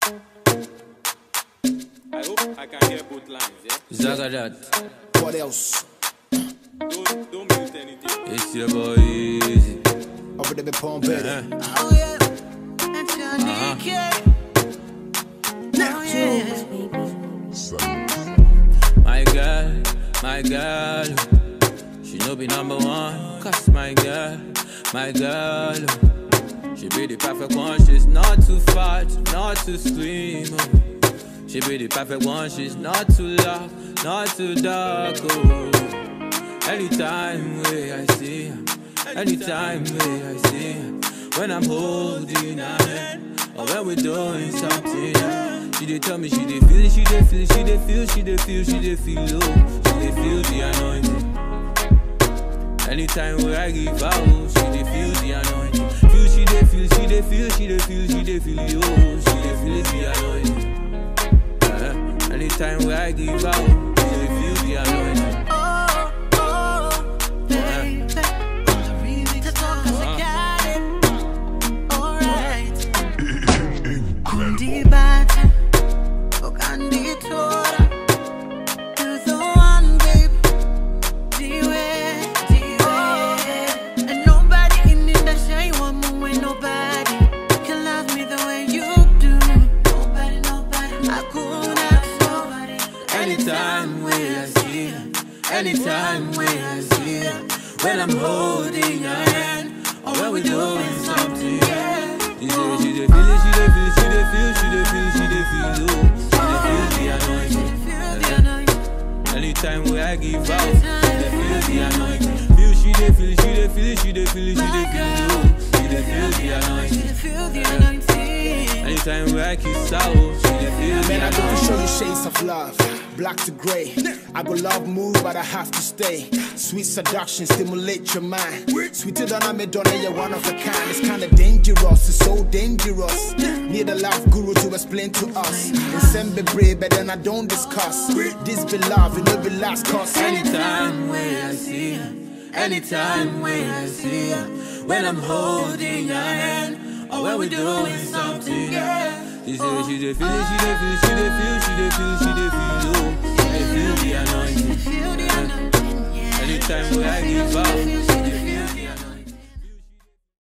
I hope I can hear both lines, yeah? Zagadat, What else? Don't, don't mute anything. it's your boy Easy. Over there, be Palm Betty. Oh yeah, that's your naked. Oh yeah. My girl, my girl, she no be number one. Cause my girl, my girl, she be the perfect one. She's not too fat, not too slim. oh. She be the perfect one. She's not too loud, not too dark. Oh. Anytime where I see her, anytime where I see her, when I'm holding her hand, or when we're doing something. yeah. She dey tell me she dey feel it, she dey feel it, she dey feel, she dey feel, she dey feel low, she dey feel the anointing. Anytime where I give out, she dey feel the anointing. Feel she dey feel, she dey feel, she dey feel, she dey feel yo, she dey feel the anointing. Uh, anytime where I give out, she dey feel the anointing. Oh, oh, baby. I really to talk 'cause I got it. Alright. Kundi bata, okandi tora. You're the one, babe. Diwe, diwe. And nobody in the industry want me when nobody can love me the way you do. Nobody, nobody. I couldn't ask nobody. Anytime where I see her, anytime where I see her, when I'm holding her hand, or when we're doing something, yeah. She say she dey feel it, she dey feel, she dey feel, she dey feel, she dey feel low, she dey feel the anointing. Feel the anointing. Anytime where I give out, she dey feel the anointing. Feel she dey feel, she dey feel, she dey feel, she dey feel low, she dey feel the anointing. Feel the anointing. Anytime where I kiss her, oh, she dey feel the Man, I go to anointing. show you shades of love, black to gray. I go love move, but I have to stay. Sweet seduction, stimulate your mind. Sweeter than I'm a donor, you're one of a kind. It's kinda dangerous, it's so dangerous. Need a love guru to explain to us. And send be brave, but then I don't discuss. This be love, it no be last cause. Anytime where I see her, anytime where I see her, when I'm holding her hand, or when we're doing something, yeah. She say she dey feel it, she dey feel, she dey feel, she dey feel, she dey feel low, she dey feel the anointing. Feel the anointing. Yeah. Anytime where I give out, she dey